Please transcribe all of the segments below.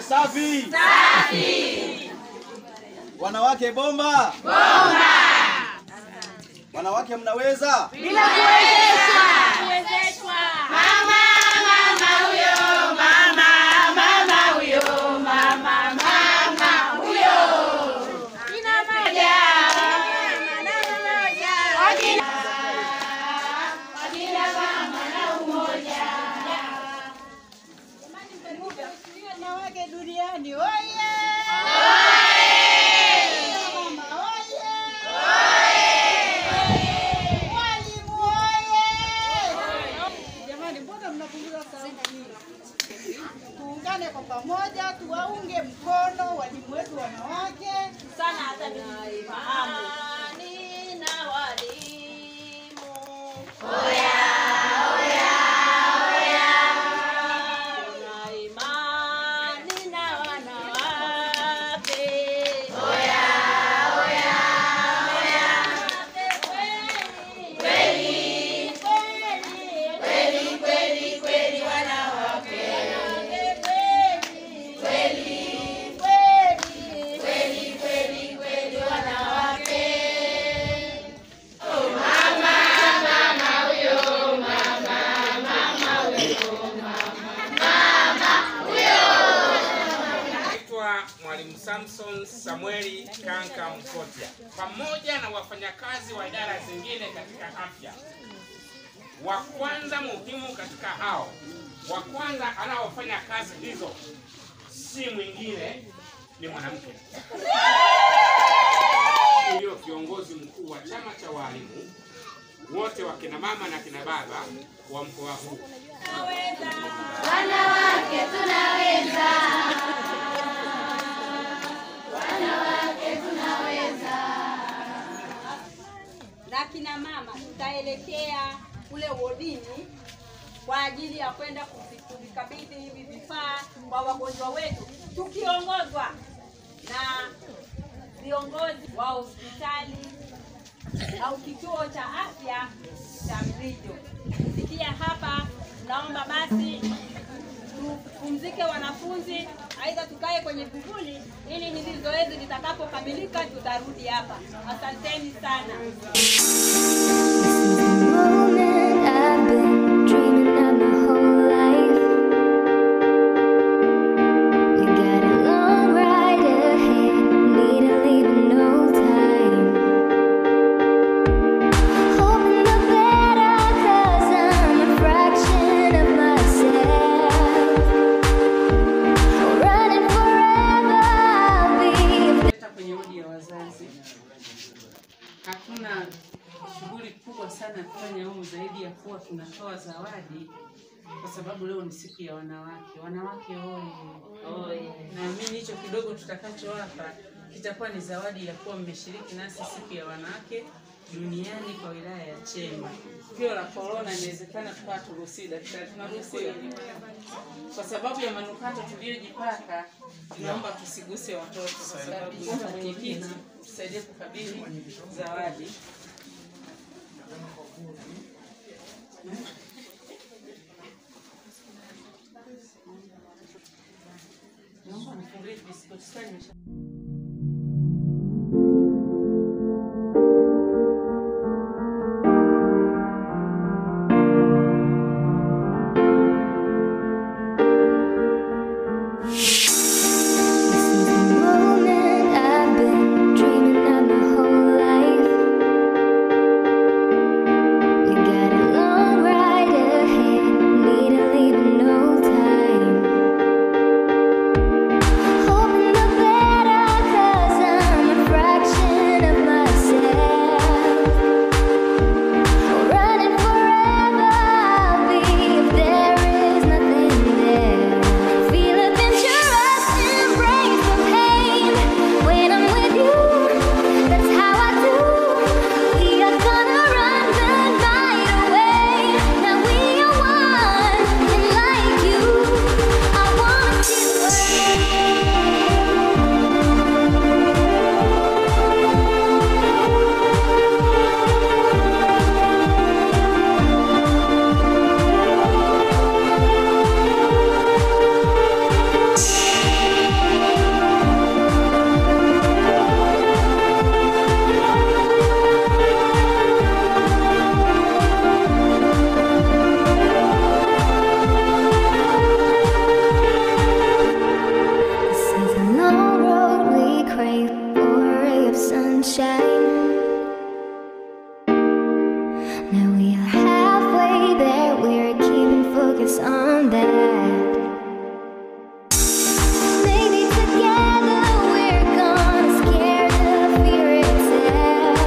safi. Safi. Wanawake bomba. Bomba. Wanawake mnaweza? Wanawake duniani oye! Mama oye! Walimu oye! Jamani, mbona mnapunguza sauti? Tuungane kwa pamoja, tuwaunge mkono walimu wetu wanawake sana, hata nifahamu na walimu Tuna imani na wanawake. Kweli, kweli, kweli, kweli, wanawake. Kweli, kweli, kweli, kweli, kweli, wanawake. Naitwa Mwalimu Samson Samueli Kanka Mkotya, pamoja na wafanyakazi wa idara zingine katika afya. Wa kwanza muhimu katika hao, wa kwanza anaofanya kazi hizo si mwingine ni mwanamke. Ndiyo kiongozi mkuu wa chama cha walimu wote wa kina mama na kina baba wa mkoa huu. na kina mama tutaelekea kule wodini kwa ajili ya kwenda kuvi- kuvikabidhi hivi vifaa kwa wagonjwa wetu tukiongozwa na viongozi wa hospitali au kituo cha afya cha Mrijo. Kufikia hapa, naomba basi tupumzike wanafunzi, aidha tukae kwenye vivuli ili hili zoezi litakapokamilika tutarudi hapa. Asanteni sana. moment I've been dreaming of my whole life. We got a long ride ahead, need to leave in no time. Hoping the better, cause I'm a fraction of myself. Running forever, I'll be Hata kwenye wodi ya wazazi hatuna shughuli kubwa sana ya kufanya humu zaidi ya kuwa tunatoa zawadi, kwa sababu leo ni siku ya wanawake. Wanawake oye! Naamini hicho kidogo tutakachowapa kitakuwa ni zawadi ya kuwa mmeshiriki nasi siku ya wanawake duniani kwa wilaya ya Chemba. Tukio la korona inawezekana tukawa turuhusiwi, daktari, tunaruhusiwa kwa sababu ya manukato tuliyojipaka, tunaomba tusiguse watoto, kwa sababu hata mwenyekiti tusaidie kukabidhi zawadi. Naomba nifungulie biskuti, sasa nimesha This is the moment I've been dreaming of my whole life. We got a long ride ahead, need to leave in no time. Hoping the better, Now we are halfway there, we're keeping focus on that. Maybe together we're gonna scare the fear itself.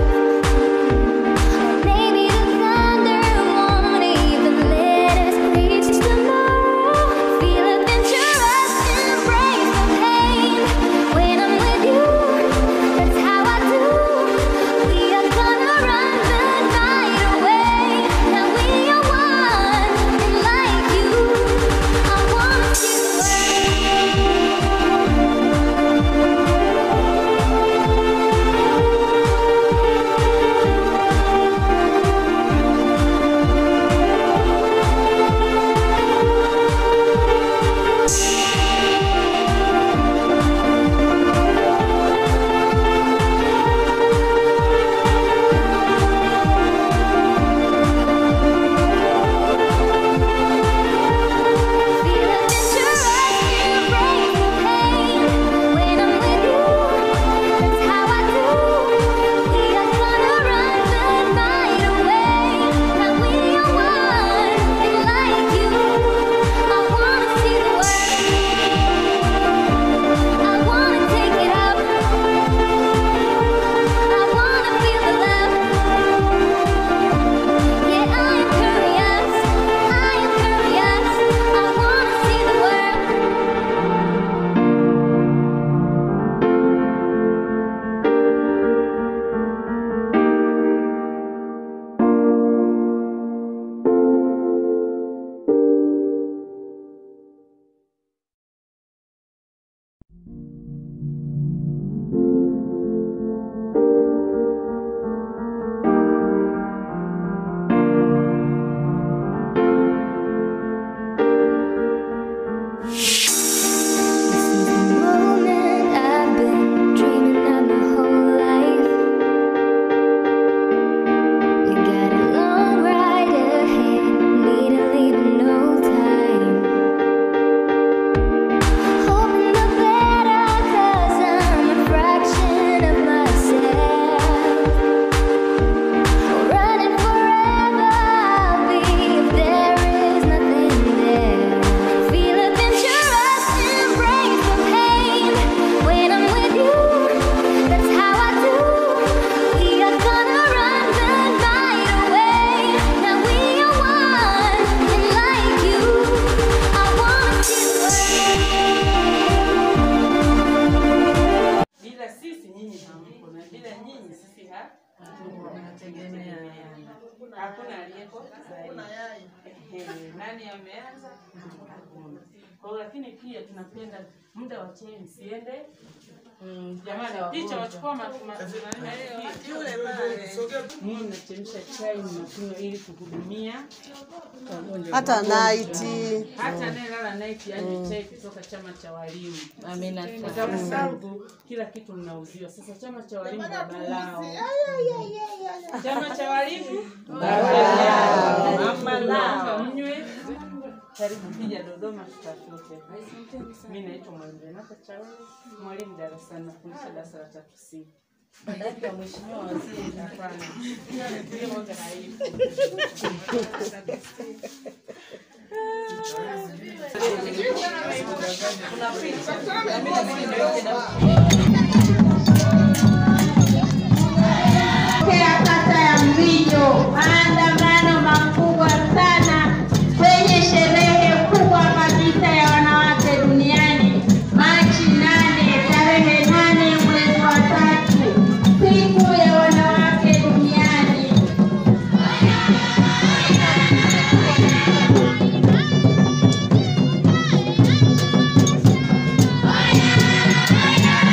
Maybe the thunder won't even let us reach tomorrow. Feel adventurous, embrace the pain. When I'm with you, that's how I do. We are gonna run the night away. Now we are one, and like you, I want you Feel adventurous, embrace the pain. When I'm with you, that's how I do. We are gonna run the night away. Now we are one, and like you, I wanna see the world. I wanna take it up. I wanna feel the love. Yeah, I am curious. I am curious. I wanna see the world. This is the moment I've been dreaming of my whole life. We got a long ride ahead, need to leave in no time. Hoping the better, cause I'm a fraction of myself. Running forever, I'll be if there is nothing there. Feel adventurous, embrace the pain. When I'm with you, that's how I do. We are gonna run the night away. Now we are one, and like you, I wanna see the world. Bila sisi nyinyi hampo, na bila nyinyi sisi ha tunategemeana. Hakuna aliyeko zaidi. Ehe, nani ameanza? Hakuna. Kwa hiyo lakini pia tunapenda muda wa chai msiende. Jamani, picha wachukua ma- ma- Mimi nachemsha chai mnakunywa ili kuhudumia hata naiti hata anayelala night anywe chai kutoka chama cha walimu. Kwa sababu kila kitu mnauziwa. Sasa chama cha walimu baba lao. Chama cha walimu baba lao. Mama lao. Mnywe. Karibu kija Dodoma tutafute. Mimi naitwa Mwalimu Renata Chawe, mwalimu darasani nafundisha darasa la tatu C. Dada ya mheshimiwa waziri hapana. Hiyo moja haipo. ya kata ya Mvinyo, maandamano makubwa sana kwenye sherehe kubwa kabisa ya wanawake duniani, Machi nane, tarehe nane mwezi wa tatu, siku ya wanawake duniani.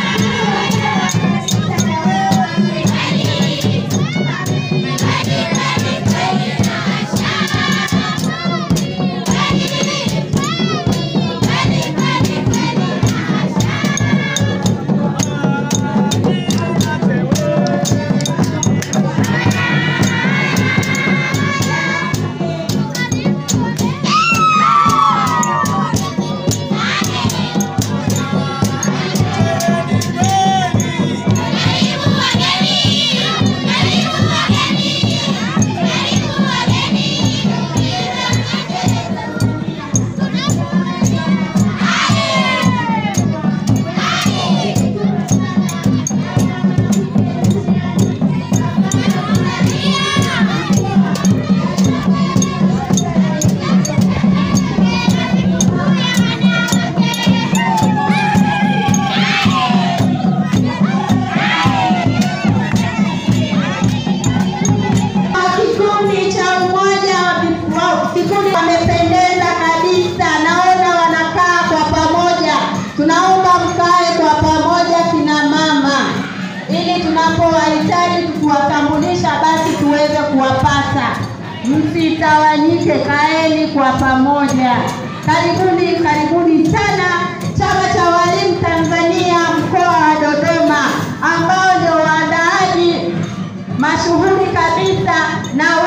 Bye. kata. Msitawanyike, kaeni kwa pamoja. Karibuni, karibuni sana Chama cha Walimu Tanzania mkoa wa Dodoma, ambao ndio waandaaji mashuhuri kabisa na